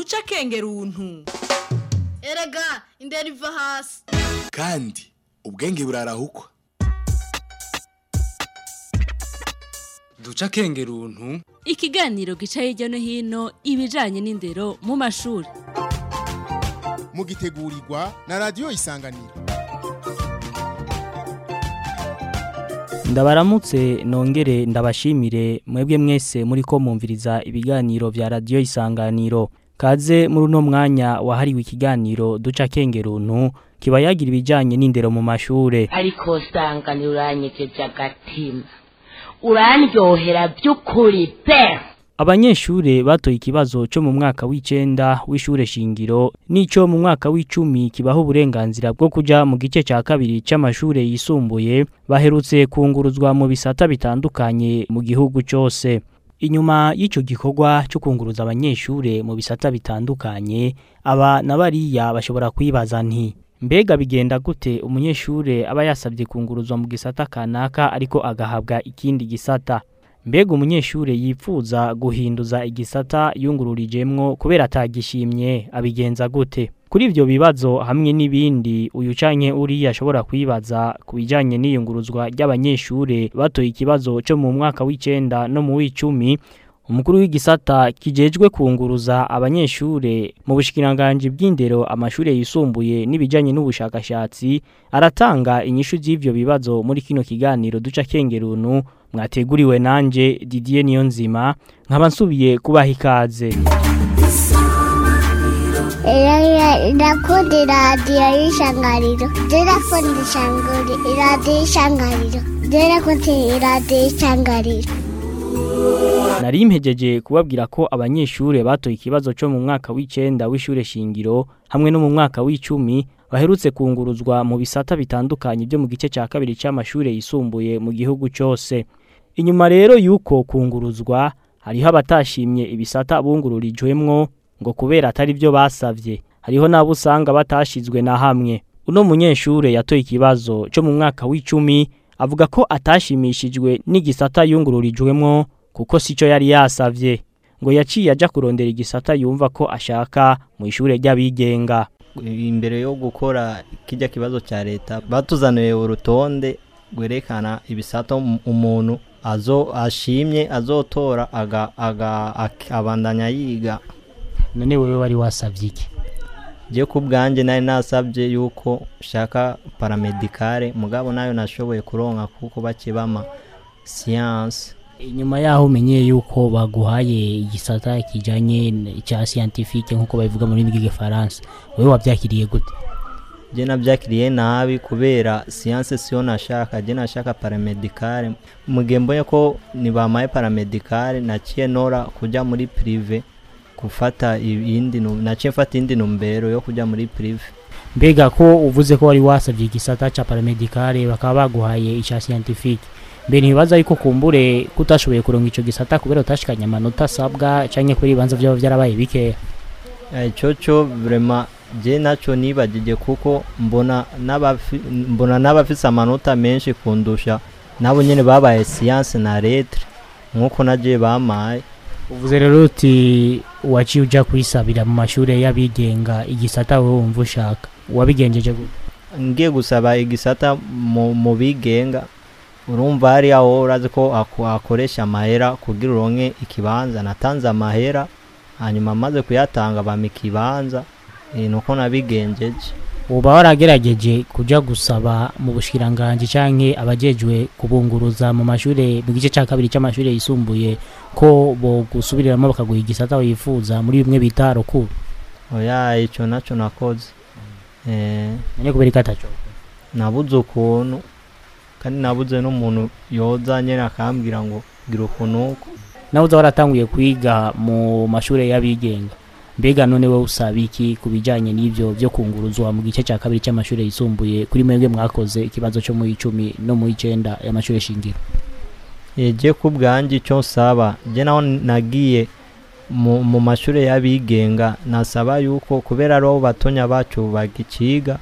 duca akenge runtu erega indera iva hasi kandi ubwenge burarahukwa duca akenge runtu ikiganiro gica hirya no hino ibijanye n'indero mu mashuri mugitegurirwa na radiyo isanganiro ndabaramutse nongere ndabashimire mwebwe mwese muri ko mwumviriza ibiganiro vya radiyo isanganiro kaze muri uno mwanya wahariwe ikiganiro duca akenge runtu kiba yagira ibijanye n'indero mu mashure ariko usanga ntiuranyegeje agatima urandyohera by'ukuri pe Abanyeshure batoye ikibazo cyo mu mwaka w'icenda w'ishure shingiro nico mu mwaka w'icumi kibaho uburenganzira bwo kuja mu gice ca kabiri c'amashure yisumbuye baherutse kunguruzwa mu bisata bitandukanye mu gihugu cose. Inyuma y'ico gikorwa cyo kunguruza abanyeshure mu bisata bitandukanye aba na bariya bashobora kwibaza nti mbega bigenda gute umunyeshure aba yasabye kunguruzwa mu gisata kanaka ariko agahabwa ikindi gisata mbega umunyeshure yipfuza guhinduza igisata yungururijemwo kubera atagishimye abigenza gute kuri ivyo bibazo hamwe n'ibindi uyu canke uriya ashobora kwibaza ku bijanye n'iyunguruzwa ry'abanyeshure batoye ikibazo co mu mwaka w'icenda no mu w'icumi umukuru w'igisata kijejwe kunguruza abanyeshure mu bushikiranganji bw'indero amashure yisumbuye n'ibijanye n'ubushakashatsi aratanga inyishu z'ivyo bibazo muri kino kiganiro duca kengerunu mwateguriwe nanje Didier Niyonzima nkaba nsubiye kubaha ikaze ndakunda iradiyo y'ishangariro ndakunda iradiyo y'ishangariro ndakunda iradiyo y'ishangariro Nari impejeje kubabwira ko abanyeshure batoye ikibazo cyo mu mwaka w'icenda w'ishure shingiro hamwe no mu mwaka w'icumi baherutse kunguruzwa mu bisata bitandukanye byo mu gice cya kabiri cy'amashure yisumbuye mu gihugu cyose. Inyuma rero yuko kunguruzwa hariho abatashimye ibisata bungururijwemwo ngo kubera atari byo basavye. Hariho nabo usanga batashizwe na hamwe. Uno munyeshure yatoye ikibazo cyo mu mwaka w'icumi avuga ko atashimishijwe n'igisata yungururijwemwo kuko sico yari yasavye ngo yaciye aja kurondera igisata yumva ko ashaka mu ishure ry'abigenga imbere yo gukora kijya kibazo cya leta batuzaniye urutonde rwerekana ibisata umuntu azo ashimye azotora aga aga abandanya yiga none wewe wari wasavye iki je ku bwanjye nari nasabye yuko shaka paramedicale mugabo nayo nashoboye kuronka kuko bakibama science inyuma yaho umenyeye yuko baguhaye igisata kijanye cya scientifique nkuko babivuga muri rurimi rw'igifaransa wewe wabyakiriye gute je nabyakiriye nabi kubera science siyo nashaka je nashaka paramedicale mugihe mbonye ko nibamaye paramedicale naciye nora kuja muri prive gufata iyindi naciye mfata iyindi numbero yo kuja muri prive mbega ko uvuze ko wari wasabye igisata cya paramedicale bakaba baguhaye icya scientifique mbe ntibibaza yuko kumbure kutashoboye kuronga ico gisata kubera utashikanye amanota asabwa canke kubera ibibanza vyaba vyarabaye bikeya ico co vraiment je naco nibagije kuko mbona mbona n'abafise amanota menshi kundusha nabo nyene babaye science na lettre nk'uko naje bamaye uvuze rero uti waciye uja kwisabira mu mashure y'abigenga igisata wowe wumva ushaka wabigenjeje gute ngiye gusaba igisata mu bigenga urumva hari aho urazi ko akoresha amahera kugira uronke ikibanza natanze amahera hanyuma amaze kuyatanga bama ikibanza nuko nabigenjeje uba waragerageje kuja gusaba mu bushikiranganji canke abajejwe kubunguruza mu mashure mu gice ca kabiri c'amashure yisumbuye ko bo gusubiriramo bakaguha igisata wifuza muri bimwe bita rukuru oya ico naco nakoze eh none kubera ikataco nabuze ukuntu kandi nabuze n'umuntu yoza nyine akambwira ngo gira ukuntu uko nawe uza waratanguye kwiga mu mashuri y'abigenga mbega none wowe usaba iki ku bijyanye n'ibyo byo kunguruzwa mu gice cya kabiri cy'amashuri yisumbuye kuri mwebwe mwakoze ikibazo cyo mu icumi no mu icenda y'amashuri shingiro yege ku bwanjye icyo nsaba njye naho nagiye mu mashuri y'abigenga nasaba yuko kubera ari batonya bacu bagiciga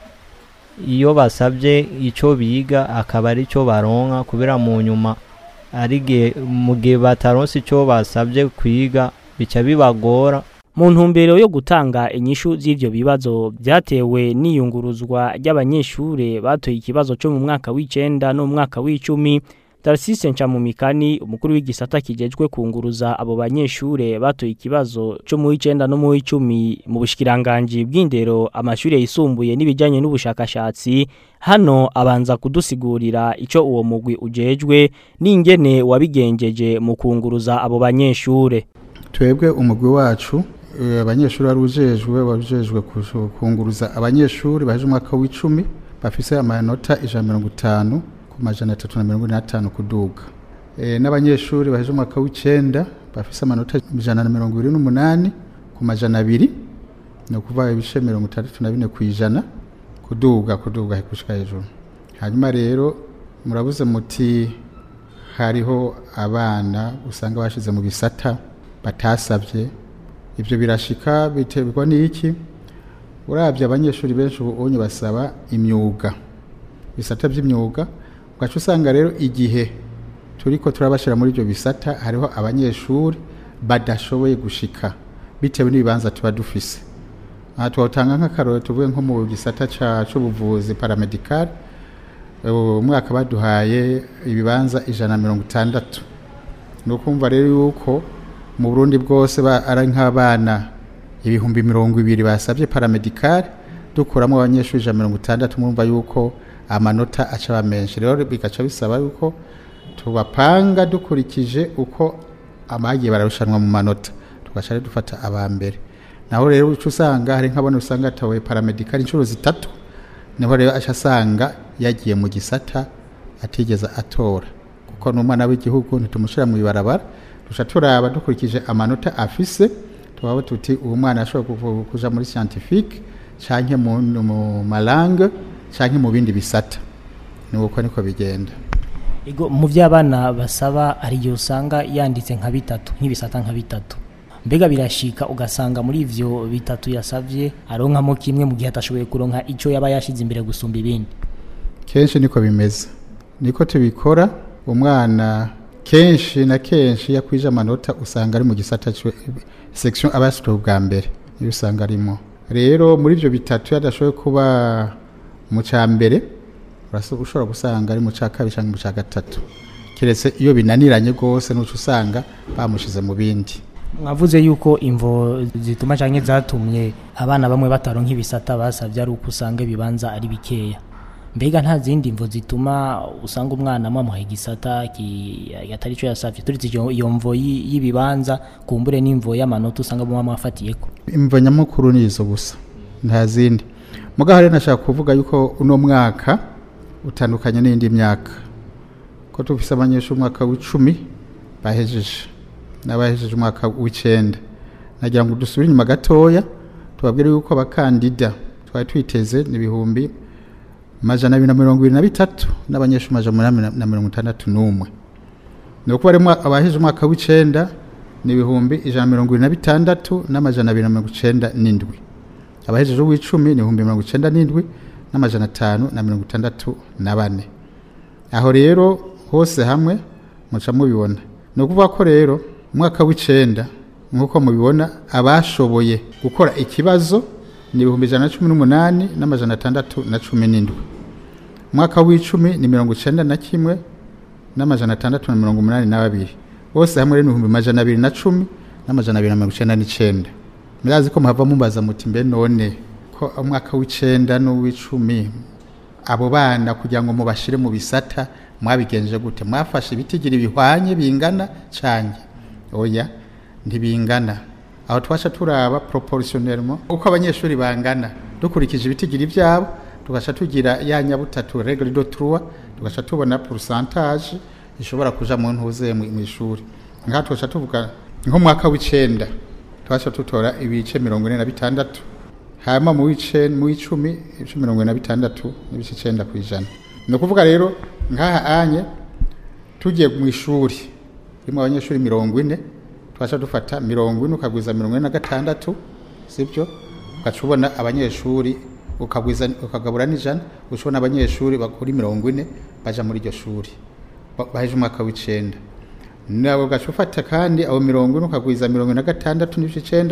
iyo basabye icyo biga akaba ari cyo baronka kubera mu nyuma ari mu gihe bataronse icyo basabye kwiga bica bibagora mu ntumbero yo gutanga inyishu z'ivyo bibazo byatewe n'iyunguruzwa ry'abanyeshure batoye ikibazo cyo mu mwaka w'icenda no mu mwaka w'icumi Tarsise Ncamumikani umukuru w'igisata kijejwe kunguruza abo banyeshure batoye ikibazo cyo mu w'icenda no mu w'icumi mu bushikiranganje bw'indero amashure yisumbuye n'ibijanye n'ubushakashatsi hano abanza kudusigurira ico uwo mugwi ujejwe n'ingene wabigenjeje mu kunguruza abo banyeshure twebwe umugwi wacu eh, abanyeshuri wari ujejwe wajejwe kunguruza abanyeshuri baje umwaka w'icumi bafise amanota ijana na mirongo itanu ku majana atatu na mirongo ine n'atanu kuduga e, n'abanyeshuri baje umwaka w'icenda bafise amanota ijana na mirongo ibiri n'umunani ku majana abiri ni ukuvuga ibice mirongo itandatu na bine ku ijana kuduga kuduga gushika hejuru hanyuma rero murabuze muti hariho abana usanga bashize mu bisata batasabye ibyo birashika biterwa n'iki urabye abanyeshuri benshi ubu unye basaba imyuga bisata by'imyuga ugaca usanga rero igihe turiko turabashira muri ibyo bisata hariho abanyeshuri badashoboye gushika bitewe n'ibibanza tuba dufise aha twatanga nk'akarore tuvuge nko mu gisata c'ubuvuzi paramedical umwaka baduhaye ibibanza ijana na mirongo itandatu ni ukumva rero yuko mu burundi bwose ari nk'abana ibihumbi mirongo ibiri basabye paramedikari dukuramo abanyeshuri ijana mirongo itandatu murumva yuko amanota aca aba menshi rero bigaca bisaba yuko tubapanga dukurikije uko abagiye bararushanwa mu manota tugaca rero dufata aba mbere naho rero uca usanga hari nk'abana usanga atawe paramedikari inshuro zitatu niho rero aca asanga yagiye mu gisata atigeze atora kuko ni umwana w'igihugu ntitumushyira mu ibarabara duca turaba dukurikije amanota afise tubaba tuti uwo mwana ashobora kuja muri scientifique canke mu, mu malangue canke mu bindi bisata ni uko niko bigenda Ego mu vy'abana basaba ari yo usanga yanditse nka bitatu nk'ibisata nka bitatu mbega birashika ugasanga muri ivyo bitatu yasavye aronkamo kimwe mu gihe atashoboye kuronka ico yaba yashize imbere gusumba ibindi kenshi niko bimeze niko tubikora umwana kenshi na kenshi yakwije amanota usanga ari mu gisata section abasitwe bwa mbere niyo usanga arimo rero muri ibyo bitatu yadashoboye kuba mu cya mbere ushobora gusanga ari mu cya kabiri cyangwa mu cya gatatu keretse iyo binaniranye rwose n'uco usanga bamushize mu bindi mwavuze yuko imvo zituma canke zatumye abana bamwe bataronka ibisata basavye ari uko usanga ibibanza ari bikeya mbega nta zindi mvo zituma usanga umwana mwamuha igisata atari icyo yasabye turetse iyo mvo y'ibibanza kumbure n'imvo y'amanota usanga muba mwafatiyeko imvo nyamukuru ni izo gusa nta zindi mugaho rero nashaka kuvuga yuko uno mwaka utandukanye n'indi myaka ko tufise abanyeshuri umwaka w'icumi bahejeje n'abahejeje umwaka w'icenda nagira ngo dusubire inyuma gatoya tubabwire yuko abakandida twari twiteze n'ibihumbi majana abiri na mirongo ibiri na bitatu n'abanyeshuri majana umunani na mirongo itandatu n'umwe ni ukuba abaheje umwaka w'icenda ni ibihumbi ijana na mirongo ibiri na bitandatu n'amajana abiri na mirongo icenda n'indwi abahejeje uw'icumi ni ibihumbi mirongo icenda n'indwi n'amajana atanu na mirongo itandatu na bane aho rero hose hamwe muca mubibona ni ukuvuga ko rero umwaka w'icenda nk'uko mubibona abashoboye gukora ikibazo ni ibihumbi ijana na cumi n'umunani n'amajana atandatu na cumi n'indwi umwaka w'icumi ni mirongo icenda na kimwe n'amajana atandatu na mirongo umunani na babiri bose hamwe rero ni ibihumbi amajana abiri na cumi n'amajana abiri na mirongo icenda n'icenda murazi ko muhava mubaza muti mbe none ko umwaka w'icenda n'uw'icumi abo bana kugira ngo mubashire mu bisata mwabigenje gute mwafashe ibitigira bihwanye bingana canke oya ntibingana aho twasha turaba proportionnellement uko abanyeshuri bangana dukurikije ibitigiri ibyabo tugasha tugira ya nyabutatu regle de trois tugasha tubona pourcentage ishobora kuja mu ntuze mu ishuri ngaha tugasha tuvuga nko mwaka w'icenda twasha tutora ibice mirongo ine na bitandatu hama mu wice mu icumi ibice mirongo ine na bitandatu n'ibice icenda ku ijana ni ukuvuga rero ngaha anye tugiye mu ishuri ririmo abanyeshuri mirongo ine twasha dufata mirongo ine ukagwiza mirongo ine na gatandatu sibyo ugaca ubona abanyeshuri ukagwiza ukagabura n'ijana uca ubona abanyeshuri bakuri mirongo ine baja muri iryo shuri baheje umwaka w'icenda nawe ugaca ufata kandi abo mirongo ine ukagwiza mirongo ine na gatandatu n'ibice icenda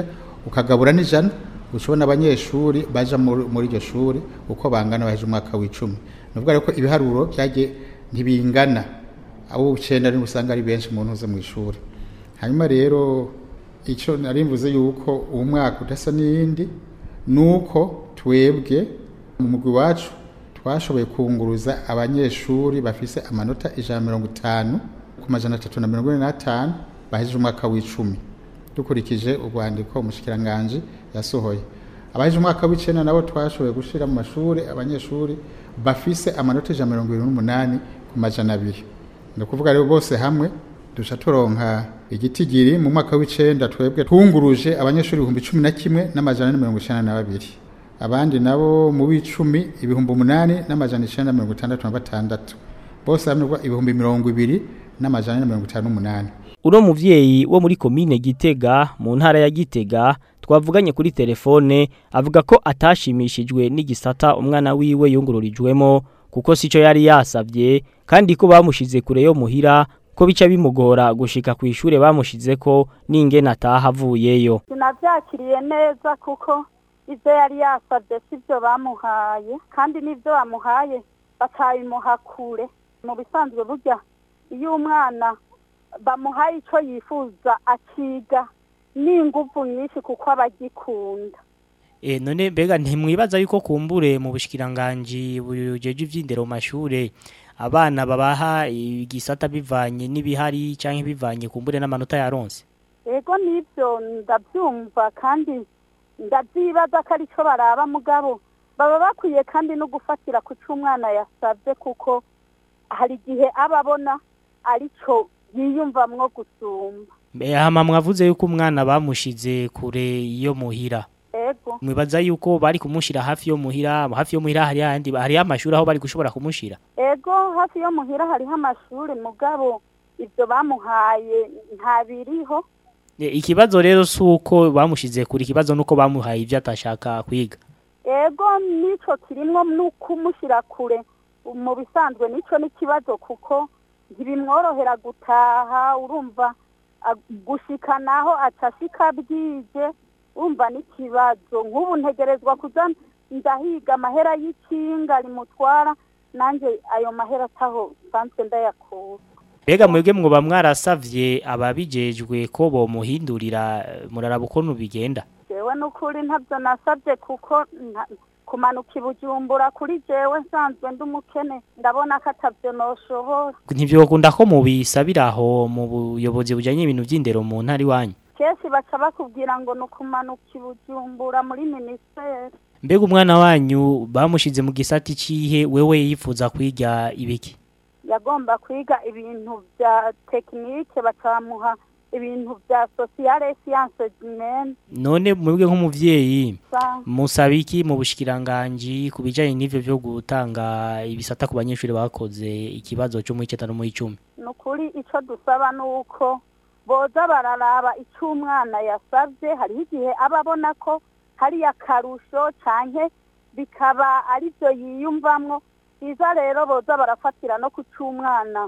ukagabura n'ijana ushobona abanyeshuri baja muri muri iryo shuri uko bangana baheje umwaka w'icumi ni ukuvuga rero ko ibiharuro byagiye ntibingana abo ucenda ni usanga ari benshi mu ntuze mu ishuri hanyuma rero icyo nari mvuze yuko uwo mwaka udasa n'iyindi ni uko twebwe mu mugwi wacu twashoboye kunguruza abanyeshuri bafise amanota ijana na mirongo itanu ku majana atatu na mirongo ine n'atanu bahejeje umwaka w'icumi dukurikije urwandiko umushikiranganji yasohoye abahejeje umwaka w'icenda nabo twashoboye gushira mu mashuri abanyeshuri bafise amanota ijana na mirongo irindwi n'umunani ku majana abiri ni ukuvuga rero bose hamwe duca turonka igitigiri mu mwaka w'icenda twebwe twunguruje abanyeshuri ibihumbi cumi na kimwe n'amajana ane mirongo icenda na babiri abandi nabo mu w'icumi ibihumbi umunani n'amajana icenda na mirongo itandatu na batandatu bose hamwe ibihumbi mirongo ibiri n'amajana ane na mirongo itanu n'umunani uno muvyeyi wo muri komine Gitega mu ntara ya Gitega twavuganye kuri telefone avuga ko atashimishijwe n'igisata umwana wiwe yungururijwemo kuko sico yari yasavye kandi ko bamushize kure yo muhira ko bica bimugora gushika ku ishure bamushize ko n'ingene ataha avuyeyo sinavyakiriye neza kuko ivyo yari yasavye sivyo bamuhaye kandi n'ivyo bamuhaye batabimuha kure mu bisanzwe burya iyo umwana bamuhaye ico yifuza akiga n'inguvu nyinshi kuko aba agikunda E, none mbega ntimwibaza yuko kumbure mu bushikiranganje bujeje ivyindero mu mashure abana babaha igisata bivanye n'ibihari canke bivanye kumbure n'amanota yaronse ego nivyo ndavyumva kandi ndavyibaza ko arico baraba mugabo baba bakwiye kandi no gufatira ku c'umwana yasavye kuko hari igihe aba abona arico yiyumvamwo gusumba hama mwavuze yuko umwana bamushize kure yo muhira ego mwibaza yuko bari kumushira hafi yo muhira hafi yo muhira hari handi hari amashuri aho bari gushobora kumushira ego hafi yo muhira hariho amashuri mugabo ivyo bamuhaye ntabiriho E, ikibazo rero suko bamushize kure ikibazo nuko bamuhaye ivyo atashaka kwiga ego nico kirimwo n'ukumushira kure mu bisanzwe nico n'ikibazo kuko ntibimworohera gutaha urumva a- gushika naho acashika bwije urumva n'ikibazo nk'ubu ntegerezwa kuza ndahiga amahera y'ikinga rimutwara nanjye ayo mahera ataho nsanzwe ndayakura Bega mwebwe mwoba mwarasavye ababijejwe ko bomuhindurira eh, muraraba ukuntu bigenda jewe n'ukuri ntabyo nasabye kuko nta- kumanuka i bujumbura kuri jewe nsanzwe ndi umukene ndabona ko atabyo noshobora ntivyokunda ko mubisabira aho mu buyobozi bujanye ibintu vy'indero mu ntara iwanyu kenshi baca bakubwira ngo ni ukumanuka i bujumbura muri minisiteri mbega umwana wanyu bamushize mu gisati cihe wewe yifuza kwiga ibiki yagomba kwiga ibintu bya tekinike bakamuha ibintu bya sosiyale siyanse jimene none mwebwe nk'umuvyeyi Sa- musaba iki mu bushikiranganji ku bijanye n'ivyo vyo gutanga ibisata ku banyeshuri bakoze ikibazo cyo mu icenda no mu icumi ni ukuri icyo dusaba ni uko boza bararaba icyo umwana yasabye hariho igihe aba abona ko hari akarusho cyane bikaba ari byo yiyumvamwo byiza rero boza barafatira no ku cy'umwana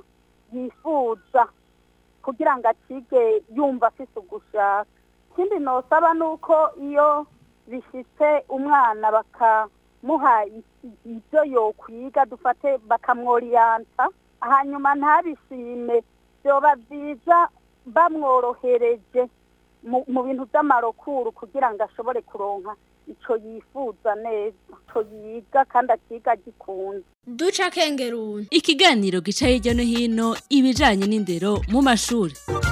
yifuza kugira ngo akige yumva afite ugushaka ikindi nosaba ni uko iyo bishyitse umwana bakamuha ibyo yokwiga dufate bakamworiyanta hanyuma ntabishime byoba byiza bamworohereje mu mu bintu by'amarokuru kugira ngo ashobore kuronka icyo yifuza neza icyo yiga kandi akiga agikunda duca kengeruni ikiganiro gica hirya no hino ibijanye n'indero mu mashuri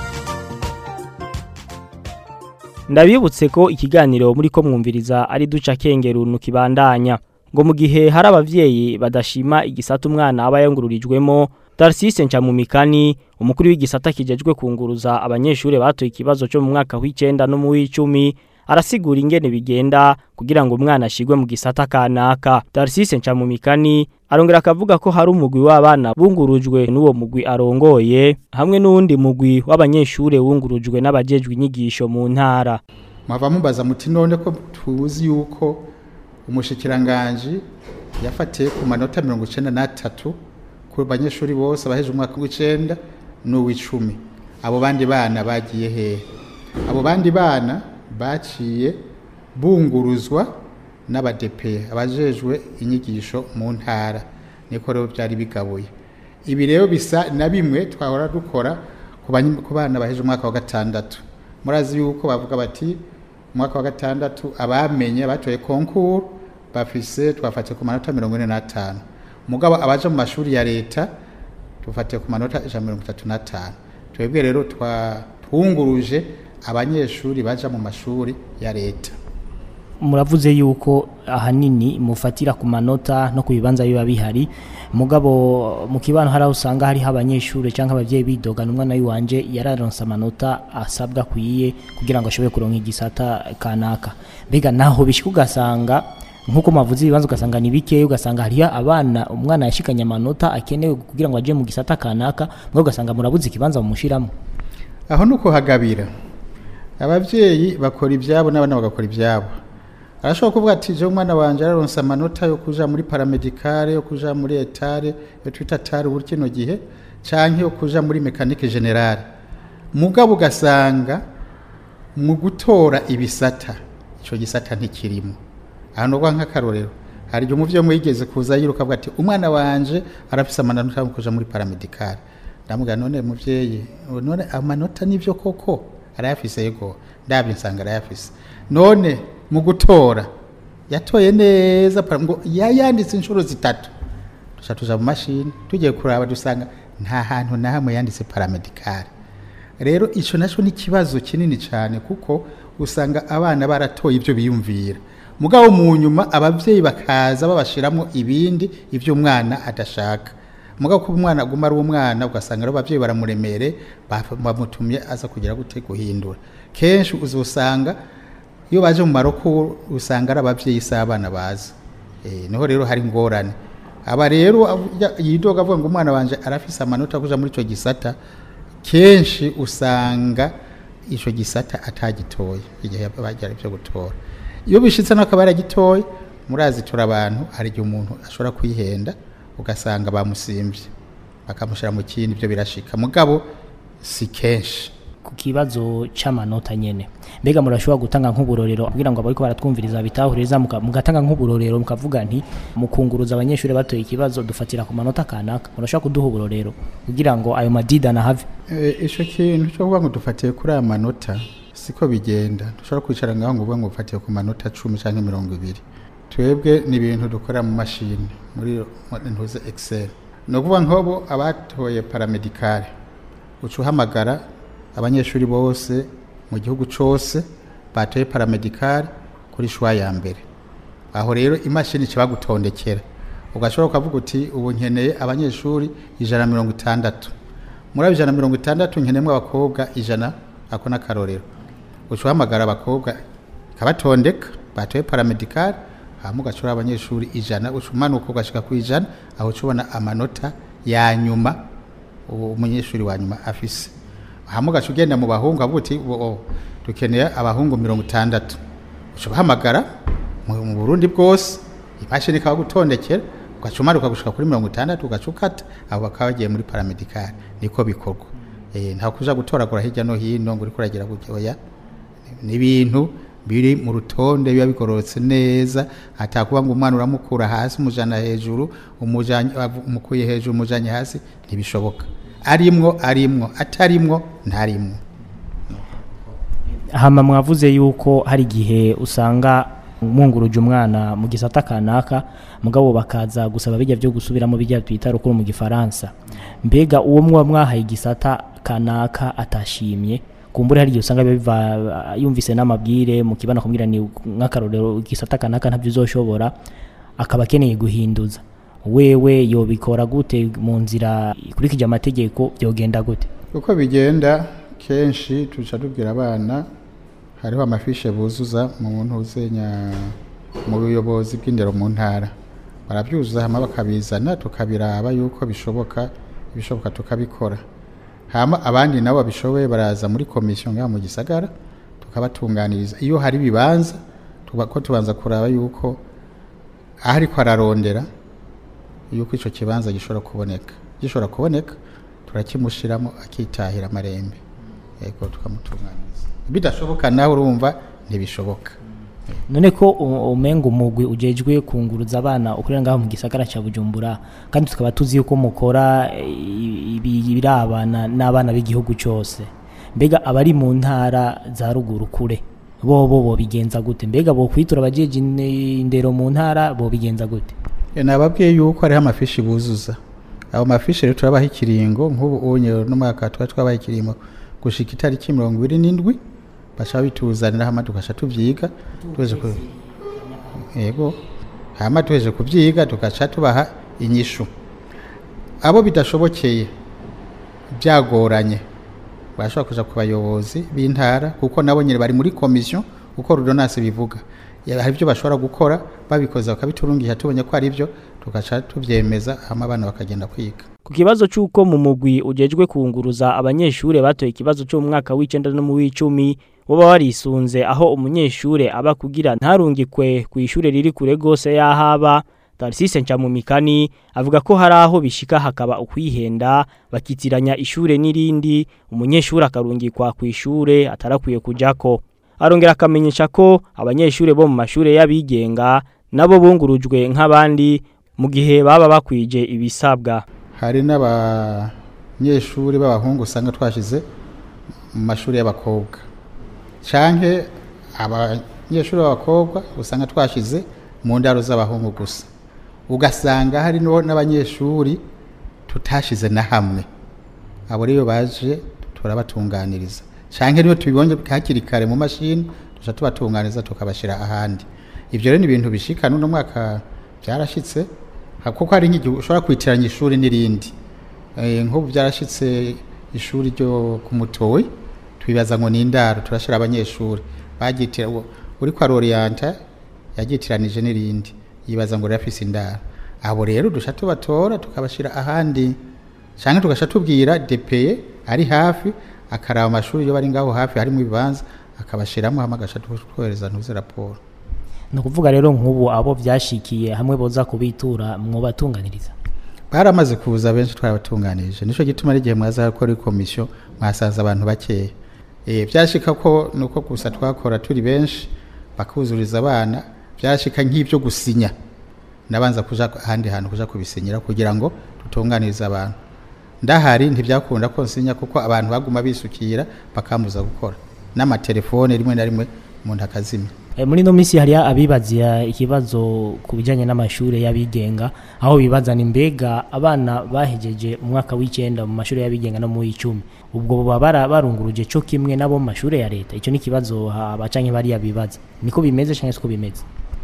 ndabibutse ko ikiganiro muri ko mwumviriza ari duca kengerunu kibandanya ngo mu gihe hari abavyeyi badashima igisata umwana aba yangururijwemo Tarsise Ncamumikani umukuru w'igisata kijejwe kunguruza abanyeshure batoye ikibazo cyo mu mwaka w'icenda no mu w'icumi arasigura ingene bigenda kugira ngo umwana ashigwe mu gisata kanaka Tarsise Ncamumikani arongera akavuga ko hari umugwi w'abana bungurujwe n'uwo mugwi arongoye hamwe n'uwundi mugwi w'abanyeshure wungurujwe n'abajejwe inyigisho mu ntara mwava mubaza muti none ko tuzi yuko umushikiranganji yafatiye ku manota mirongo icenda n'atatu ku banyeshuri bose abaheje umwaka w'icenda n'uw'icumi abo bandi bana bagiye hehe abo bandi bana baciye bunguruzwa n'abadepe abajejwe inyigisho mu ntara niko rero byari bigabuye ibi rero bisa na bimwe twahora dukora ku banyi- ku bana baheje umwaka wa gatandatu murazi yuko bavuga bati umwaka wa gatandatu abamenye batoye konkuru bafise twafatiye ku manota mirongo ine n'atanu mugabo abaje mu mashuri ya leta tufatiye ku manota ijana na mirongo itatu n'atanu twebwe rero twa- twunguruje abanyeshuri baja mu mashuri ya leta muravuze yuko ahanini mufatira ku manota no ku bibanza biba bihari mugabo mu kibano hari aho usanga hariho abanyeshuri cyangwa ababyeyi bidogana umwana w'iwanje yararonse amanota asabwa akwiye kugira ngo ashobore kuronka igisata kanaka mbega naho bishyika ugasanga nk'uko mavuze ibibanza ugasanga ni bikeya ugasanga hariho abana umwana yashikanye amanota akenewe kugira ngo ajye mu gisata kanaka mugabo ugasanga murabuze ikibanza mumushiramo aho ni ukuhagabira ababyeyi bakora ibyabo n'abana bagakora ibyabo arashobora kuvuga ati je umwana wanje araronse amanota yo kuja muri paramedicale yo kuja muri etare yo twita tare ubu kino gihe canke yo kuja muri mekanike generale mugabo ugasanga mu gutora ibisata ico gisata ntikirimo aha nubwo nk'akarorero hari igihe umuvyeyi umwe yigeze kuza yiruka avuga ati umwana wanje arafise amanota yo kuja muri paramedicale ndamubwira none muvyeyi none amanota nivyo koko arayafise yego ndabyo nsanga arayafise none mu gutora yatoye neza para- ngo yayanditse inshuro zitatu duca tuja mu mashini tugiye kuraba dusanga nta hantu na hamwe yanditse paramedicale rero ico naco ni ikibazo kinini cyane kuko usanga abana baratoye ibyo biyumvira mugabo mu nyuma ababyeyi bakaza babashiramo ibindi ibyo umwana adashaka mugabo ko umwana aguma ari umwana ugasanga rero ababyeyi baramuremere baf- bamutumye aza kugira gute guhindura kenshi uzosanga iyo baje mu maroko usanga ari ababyeyi si abana bazi Eh, niho rero hari ingorane aba rero avu- ya- yidoga avuga ngo umwana wanje arafise amanota yo kuja muri ico gisata kenshi usanga ico gisata atagitoye igihe bagira ibyo gutora iyo bishitse n'akaba yaragitoye murazi tura abantu hari igihe umuntu ashobora kwihenda ugasanga bamusimbye bakamushyira mu kindi ibyo birashika mugabo si kenshi ku kibazo c'amanota nyene mbega murashobora gutanga nk'uburorero kugira ngo abariko baratwumviriza bitahuriza muka- mugatanga nk'uburorero mukavuga nti mukunguruza abanyeshuri batoye ikibazo dufatira ku manota kanaka murashobora kuduha uburorero kugira ngo ayo madida nahave Eh, ico kintu cyo kuvuga ngo dufatiye kuri aya manota siko bigenda dushobora kwicara ngaho ngo uvuge ngo ufatiye ku manota cumi canke mirongo ibiri twebwe ni ibintu dukora mu mashini muri muri ntuze excel ni ukuvuga nk'ubu abatoye paramedicale uca uhamagara abanyeshuri bose mu gihugu cose batoye paramedicale kuri shwa ya mbere aho rero imashini ica bagutondekera ugashobora ukavuga uti ubu nkeneye abanyeshuri ijana na mirongo itandatu muri abo ijana na mirongo itandatu nkeneyemo abakobwa ijana ako ni akarorero uca uhamagara abakobwa ikabatondeka batoye paramedicale hama ugacura abanyeshuri ijana uca umanuka ugashika ku ijana aho uca ubona amanota ya nyuma uwo umunyeshuri wa nyuma afise hama ugaca ugenda mu bahungu avuga uti "Bo- oh, dukeneye abahungu mirongo itandatu uca ubahamagara mu mu burundi bwose imashini ikaba gutondekera ugaca umanuka gushika kuri mirongo itandatu ugaca ukata abo bakaba bagiye muri paramedicale niko bikorwa Eh, nta kuja gutoragura hirya no hino ngo uriko uragira gutya oya ni ibintu biri mu rutonde biba bigororotse neza atakuba ngo umwana uramukura hasi umujana hejuru umujanye avu- umukuye hejuru umujanye hasi ntibishoboka arimwo arimwo atarimwo ntarimwo hama mwavuze yuko hari igihe usanga mwunguruje umwana mu gisata kanaka mugabo bakaza gusaba bijya byo gusubiramo bijya twita rukuru mu gifaransa mbega uwo mwa mwahaye igisata kanaka atashimye kumbura hari igihe usanga biva yumvise n'amabwire mu kibana kumubwira ni nk'akarorero igisata kanaka ntabyo uzoshobora akaba akeneye guhinduza wewe yobikora gute mu nzira ikurikije amategeko byogenda gute uko bigenda kenshi tuca tubwira abana hariho amafishe buzuza mu ntuzenya mu buyobozi bw'indero mu ntara barabyuzuza hama bakabizana tukabiraba yuko bishoboka ibishoboka tukabikora hama abandi nabo babishoboye baraza muri komisiyo ngaha mu gisagara tukabatunganiriza iyo hari ibibanza tuba- ko tubanza kuraba yuko aho ariko ararondera yuko icyo kibanza gishobora kuboneka gishobora kuboneka turakimushiramo akitahira amarembe yego tukamutunganyiriza bidashoboka nawe urumva ntibishoboka none ko u- umenga umugwi ujejwe kunguruza abana ukorera ngaho mu gisagara cya bujumbura kandi tukaba tuzi yuko mukora eh, ibi- ibirabana n'abana b'igihugu cyose mbega abari mu ntara za ruguru kure bo bo bo bigenza gute mbega bo kwitura abajeje ine- indero mu ntara bo bigenza gute E, nababwiye yuko hariho amafishi buzuza ayo mafishi rero turabaha ikiringo nk'ubu unye n'umwaka tuba twabaha ikiringo gushika itariki mirongo ibiri n'indwi baca bituzanira hama tugaca tuvyiga tuheje ku yego hama tuheje kuvyiga tugaca tubaha inyishu abo bidashobokeye byagoranye bashobora kuja ku bayobozi b'intara kuko nabo nyine bari muri komisiyo uko rudonasi bivuga Ya- hari ibyo bashobora gukora babikoze bakabiturungisha tubonye ko ari byo tugaca tubyemeza hama abana bakagenda kwiga Ku kibazo c'uko mu mugwi ujejwe kunguruza abanyeshure batoye ikibazo cyo mu mwaka w'icenda no mu w'icumi boba warisunze aho umunyeshure aba kugira ntarungikwe ku ishure riri kure gose yahaba Tarsise Ncamumikani avuga ko hari aho bishika hakaba ukwihenda bakitiranya ishure n'irindi umunyeshure akarungikwa ku ishure atarakwiye kujako arongera akamenyesha ko abanyeshure bo mu mashure y'abigenga nabo bungurujwe nk'abandi mu gihe baba bakwije ibisabwa hari n'abanyeshuri b'abahungu usanga twashize mu mashuri y'abakobwa canke abanyeshuri b'abakobwa usanga twashize mu ndaro z'abahungu gusa ugasanga hari no- n'abanyeshuri tutashize na hamwe abo rero baje turabatunganiriza canke niyo tubibonye hakiri kare mu mashini tuca tubatunganiza tukabashira ahandi ivyo rero ni ibintu bishika n'uno mwaka byarashitse ha- kuko hari nk'igihe ushobora kwitiranya ishuri n'irindi Eh, nk'ubu byarashitse ishuri ryo ku mutowe twibaza ngo ni indaro turashira abanyeshuri bagitira uwo- uri kwa Lorianta yagitiranije n'irindi yibaza ngo rirafise indaro abo rero dusha tubatora tukabashira ahandi canke tugasha tubwira DPE ari hafi akaraba amashuri yo bari ngaho hafi harimo ibibanza akabashiramo hama agasha twohereza ntuze raporo ni ukuvuga rero nk'ubu abo byashikiye hamwe boza kubitura mwobatunganiriza baramaze kuza benshi twarabatunganirije nico gituma ari igihe mwaza gukora komisiyo mwasaza abantu bakeya eh byashika ko nuko gusa twakora turi benshi bakuzuriza abana byashika nk'ibyo gusinya nabanza kuja ahandi hantu kuja kubisinyira kugira ngo tutunganirize abantu ndahari ntibyakunda ko nsinya kuko abantu baguma bisukira bakambuza gukora n'amatelefone rimwe na rimwe umuntu akazimya E, muri no misi hari abibaziya ikibazo ku bijyanye n'amashuri y'abigenga aho bibaza ni mbega abana bahejeje umwaka w'icyenda mu mashuri y'abigenga no mu w'icumi ubwo baba bara- barunguruje cyo kimwe nabo mu mashuri ya leta icyo ni ikibazo abacanye bariya bibaza niko bimeze cyangwa siko bimeze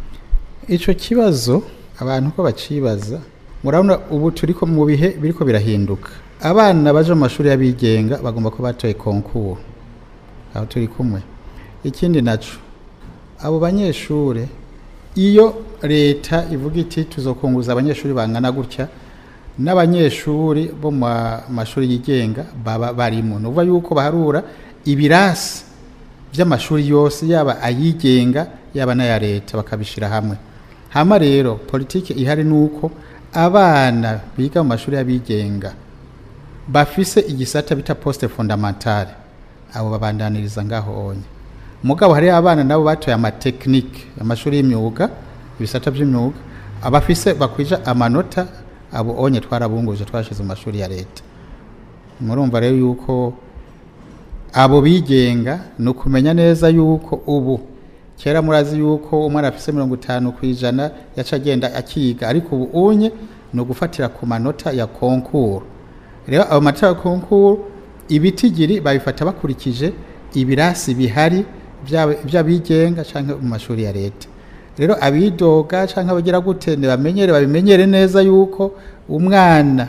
Ico kibazo abantu ko bacibaza murabona ubu turiko mu bihe biriko birahinduka abana baje mu mashuri y'abigenga bagomba ko batoye konkuru aho turi kumwe ikindi naco abo banyeshure iyo leta ivuga iti tuzokunguza abanyeshuri bangana gutya n'abanyeshuri bo mu ma- mashuri yigenga baba barimo ni ukuvuga yuko baharura ibirasi by'amashuri yose yaba ayigenga yaba n'aya leta bakabishyira hamwe hama rero politiki ihari ni uko abana biga mu mashuri y'abigenga bafise igisata bita poste fondamentale abo babandaniriza ngaho onye mugabo hari abana nabo batoye amatekinike amashuri y'imyuga ibisata by'imyuga abafise bakwija amanota abo onye twarabunguje twashize mu mashuri ya leta murumva rero yuko abo bigenga ni ukumenya neza yuko ubu kera murazi yuko umwana afise mirongo itanu ku ijana yaca agenda akiga ariko ubu unye ni ugufatira ku manota ya konkuru rero ayo manota ya konkuru ibitigiri babifata bakurikije ibirasi bihari byaba iby'abigenga cyangwa mu mashuri ya leta rero abidoga cyangwa abagira gute ntibamenyere babimenyere neza yuko umwana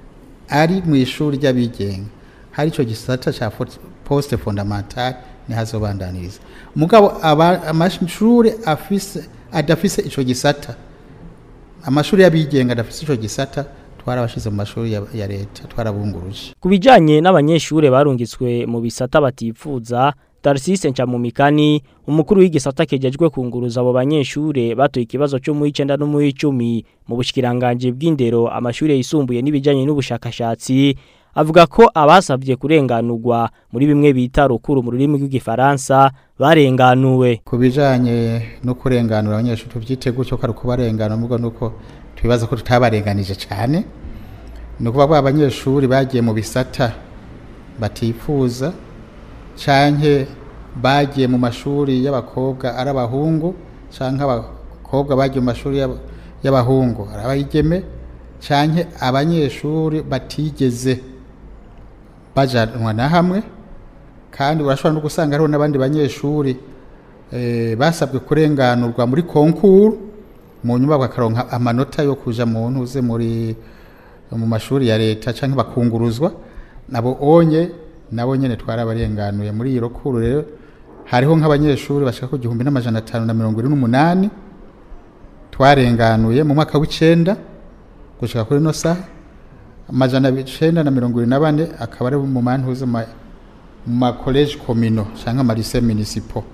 ari mu ishuri ry'abigenga hari icyo gisata cya fo- poste fondamentale ntihazobandaniriza mugabo aba- amashuri afise adafise ico gisata amashuri y'abigenga adafise ico gisata twarabashize mu mashuri ya, ya leta twarabunguruje Ku bijanye n'abanyeshure barungitswe mu bisata batifuza Tarsise Ncamumikani umukuru w'igisata kejejwe kunguruza abo banyeshure batoye ikibazo cyo mu 9 no mu 10 mu bushikiranganje bw'indero amashure yisumbuye n'ibijanye n'ubushakashatsi avuga ko abasabye kurenganurwa muri bimwe bita rukuru mu rurimi rw'igifaransa barenganuwe ku bijanye no kurenganura abanyeshuri tuvyite gutyo ko ari ukubarengana nubwo nuko twibaza ko tutabarenganije cyane ni ukuvuga ko abanyeshuri bagiye mu bisata batifuza canke bagiye mu mashuri y'abakobwa ari abahungu canke abakobwa bagiye mu mashuri y'aba- y'abahungu ari abayigeme canke abanyeshuri batigeze bajanwa na hamwe kandi urashobora no gusanga hariho n'abandi banyeshuri eh, basabwe kurenganurwa muri konkuru mu nyuma bakaronka amanota yo kuja mu ntuze muri mu mashuri ya leta canke bakunguruzwa nabo onye nabo nyene twarabarenganuye muri iyi rokuru rero hariho nk'abanyeshuri bashaka ku gihumbi n'amajana atanu na mirongo ine n'umunani twarenganuye mu mwaka w'icenda gushika kuri no saha amajana icenda na mirongo ine na bane akaba ari mu mantuze ma mu makoleje komino canke amarise municipal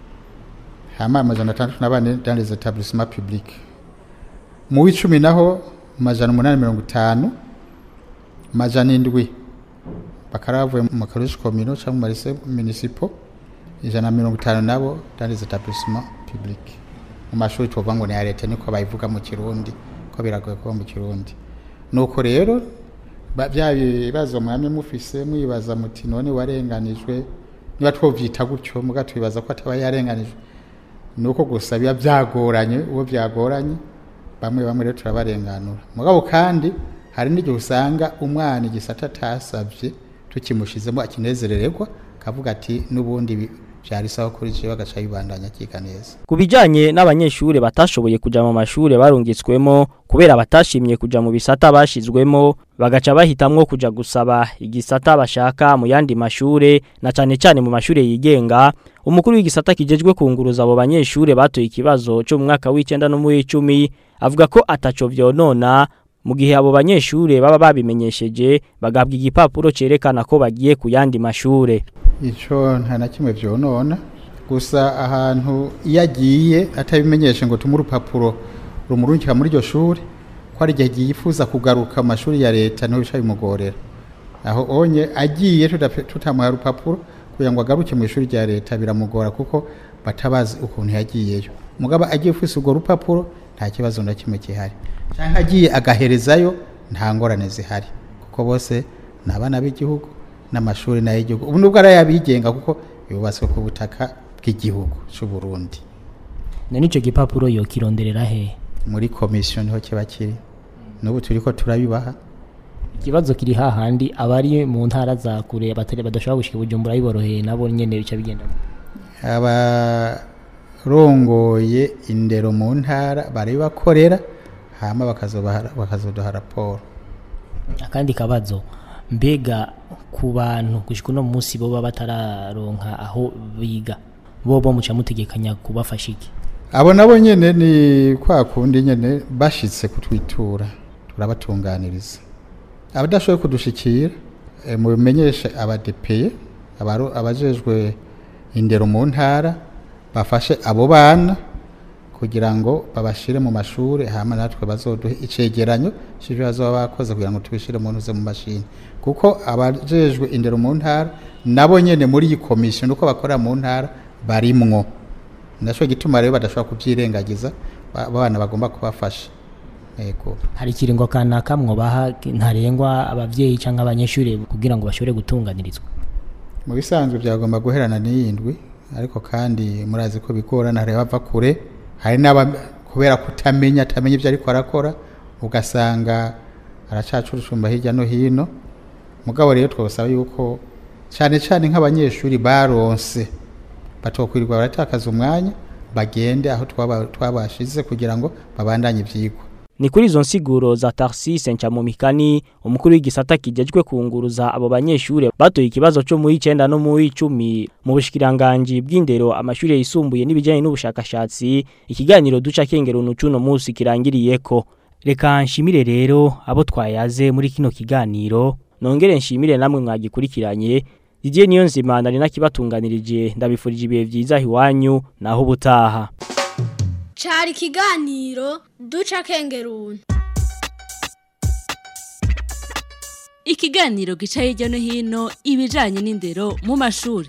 hama amajana atandatu na bane dans les établissements publics mu w'icumi naho amajana umunani mirongo itanu amajana indwi bakaba bavuye mu makoleje komino canke mu marise municipal ijana na mirongo itanu nabo dans les établissements publics mu mashuri tuvuga ngo ni ya leta niko bayivuga mu kirundi ko biragoye kuba mu kirundi nuko rero ba- bya bibazo mwamye mufise mwibaza muti none warenganijwe niba twovyita gutyo muga twibaza ko ataba yarenganijwe nuko gusa biba byagoranye uwo byagoranye bamwe bamwe rero turabarenganura mugabo kandi hari n'igihe usanga umwana igisata atasavye tukimushizemo akinezerererwa kavuga ati n'ubundi bi- vyari sawa kuri jewe agaca bibandanya akiga neza Ku bijanye n'abanyeshure batashoboye kuja mu mashure barungitswemo kubera batashimye kuja mu bisata bashizwemo bagaca bahitamwo kuja gusaba igisata bashaka mu yandi mashure na cane cane mu mashure yigenga umukuru w'igisata kijejwe kunguruza abo banyeshure batoye ikibazo cyo mu mwaka w'icenda no mu w'icumi avuga ko ataco vyonona mu gihe abo banyeshure baba babimenyesheje bagabwa igipapuro cerekana ko bagiye ku yandi mashure ico nta na kimwe vyonona gusa ahantu iyo agiye atabimenyeshe ngo tume urupapuro rumurungika muri iryo shuri ko ari igihe yifuza kugaruka mu mashuri ya leta niho bica bimugorera aho onye agiye tudape- tutamuha urupapuro kugira ngo agaruke mu ishuri rya leta biramugora kuko batabazi ukuntu yagiyeyo mugabo agiye ufise urwo rupapuro nta kibazo na kimwe gihari cyangwa agiye agaherezayo nta ngorane zihari kuko bose ni abana b'igihugu n'amashuri n'ay'igihugu ubu nubwo ari ay'abigenga kuko yubatswe ku butaka bw'igihugu cy'u Burundi none ico gipapuro yokironderera hehe muri komisiyo niho kiba kiri n'ubu turi ko turabibaha ikibazo kiri hahandi abari mu ntara za kure batari badashobora gushika bujumbura biboroheye nabo nyene bica bigenda abarongoye indero mu ntara barabibakorera hama bakazobaha- bakazoduha raporo akandi kabazo mbega ku bantu gushika uno munsi boba batararonka aho biga bobo muca mutegekanya kubafasha iki abo nabo nyene ni kwa kundi nyene bashitse kutwitura turabatunganiriza abadashoboye kudushikira eh, mubimenyeshe abadepeye abaru- abajejwe indero mu ntara bafashe abo bana kugira ngo babashire mu mashuri hama natwe bazoduhe icegeranyo c'ivyo bazoba bakoze kugira ngo tubishire mu ntuze mu mashini kuko abajejwe indero mu ntara nabo nyene muri iyi komisiyo nuko bakorera mu ntara barimwo naco gituma rero badashobora kuvyirengagiza ba- abana bagomba kubafasha yego hari ikiringo kanaka mwobaha ntarengwa abavyeyi canke abanyeshuri kugira ngo bashobore gutunganirizwa mu bisanzwe byagomba guherana n'iyindwi ariko kandi murazi ko bigorana hari bava kure hari n'aba kubera kutamenya atamenya ibyo ariko arakora ugasanga aracacurucumba hirya no hino mugabo rero twasaba yuko cyane cyane nk'abanyeshuri baronse batokwirirwa baratakaza umwanya bagende aho twaba- twabashize kugira ngo babandanye ivyigwa Ni kuri izo nsiguro za Tarsis Ncamumikani umukuru w'igisata kijejwe kunguruza abo banyeshure batoye ikibazo cyo mu 9 no mu 10 mu bushikiranganje bw'indero amashure yisumbuye n'ibijyanye n'ubushakashatsi ikiganiro duca kengero nucuno munsi kirangiriyeko reka nshimire rero abo twayaze muri kino kiganiro nongere nshimire namwe mwagikurikiranye Didier Niyonzima nari nakibatunganirije ndabifurije ibihe vyiza hiwanyu naho ubutaha cari ikiganiro duca kengeruni ikiganiro gica hirya no hino ibijanye n'indero mu mashuri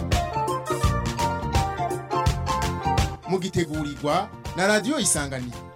mugitegurirwa na radiyo isanganiro